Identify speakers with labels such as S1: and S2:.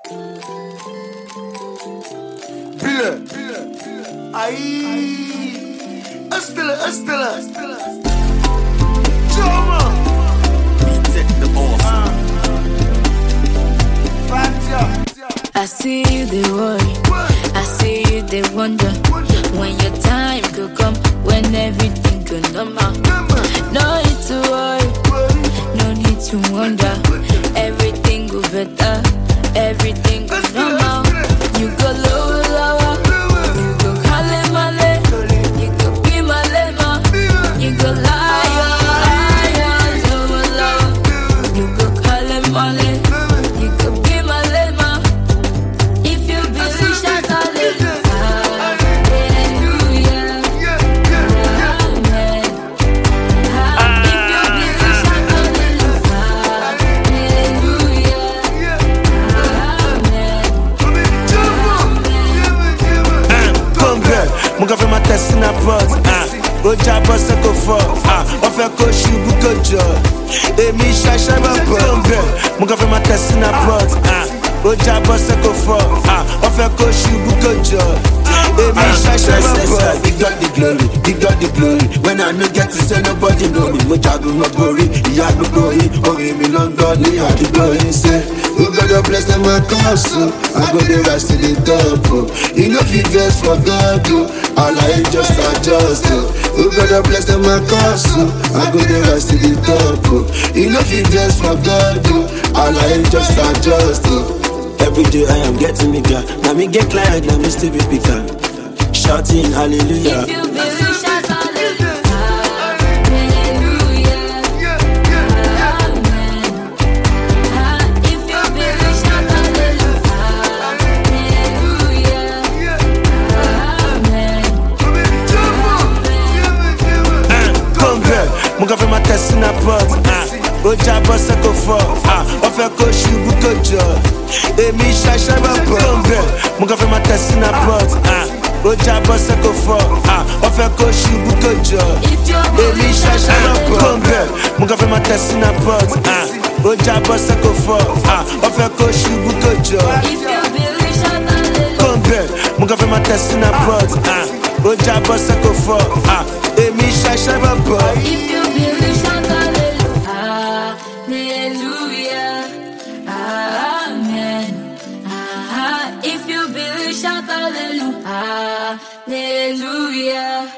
S1: Bile. Ay. Estelle, Estelle. Choma. Fatia.
S2: I see you, they worry. I see you, they wonder. When your time could come, when everything could normal. No need to worry, no need to wonder. Everything go better, everything go normal. You go lower, lower. You go kale male. You go be male ma. You go liar, liar, lower, lower. You go kale male. You go be male ma. If you believe, shout hallelujah. Hallelujah. Amen. If you believe, shout hallelujah. Hallelujah. Amen.
S3: Come girl, mo kàn fẹ́ máa tẹ̀sí na pot. Ó jábọ́ sẹ́kọ̀ fọ́, wọ́n fẹ́ kó ṣubú kó jọ. Èmi ṣaṣẹ́ bọ̀ bọ̀. Come girl, mo kàn fẹ́ máa tẹ̀sí na pot. Ó jábọ́ sẹ́kọ̀ fọ́, wọ́n fẹ́ kó ṣubú kó jọ. Èmi ṣaṣẹ́ bọ̀ bọ̀.
S4: Big God the glory, big God the glory. When I no get to say nobody know me, mo jagun mo borí. Ìyá àdúgbò yìí, orin mi ló ń gbọ́ ní àdúgbò yìí ṣe. Who God don bless them my cause o, I go dey rise to the top o. You no fit vex for God o, àlàyé just adjust o. Who God don bless them my cause o, I go dey rise to the top o. You no fit vex for God o, àlàyé just adjust o. Every day I am getting bigger. Now me get client, now me still be bigger. Shouting hallelujah.
S2: If you believe, shout hallelujah. Hallelujah. Amen. If you believe, shout hallelujah. Hallelujah. Amen.
S3: Come girl, mo kàn fẹ́ máa tẹ̀sí na pot. Ó jábọ́ sẹ́kọ̀ fọ́, wọ́n fẹ́ kó ṣubú kó jọ. Èmi ṣaṣẹ́ bọ̀ bọ̀. Come girl, mo kàn fẹ́ máa tẹ̀sí na pot. Ó jábọ́ sẹ́kọ̀ fọ́, wọ́n fẹ́ kó ṣubú kó jọ.
S2: If you
S3: Èmi
S2: believe, shout
S3: ṣaṣẹ́ bọ̀ bọ̀.
S2: hallelujah.
S3: Come girl, mo kàn fẹ́ máa tẹ̀sí na pot. Ó jábọ́ sẹ́kọ̀ fọ́, wọ́n fẹ́ kó ṣubú kó jọ.
S2: If you believe, shout hallelujah.
S3: Come girl, mo kàn fẹ́ máa tẹ̀sí na pot. Ó jábọ́ sẹ́kọ̀ fọ́, èmi ṣaṣẹ́ bọ̀ bọ̀.
S2: If you believe, shout hallelujah. Hallelujah. Amen. Ah, If you believe, shout hallelujah. Hallelujah.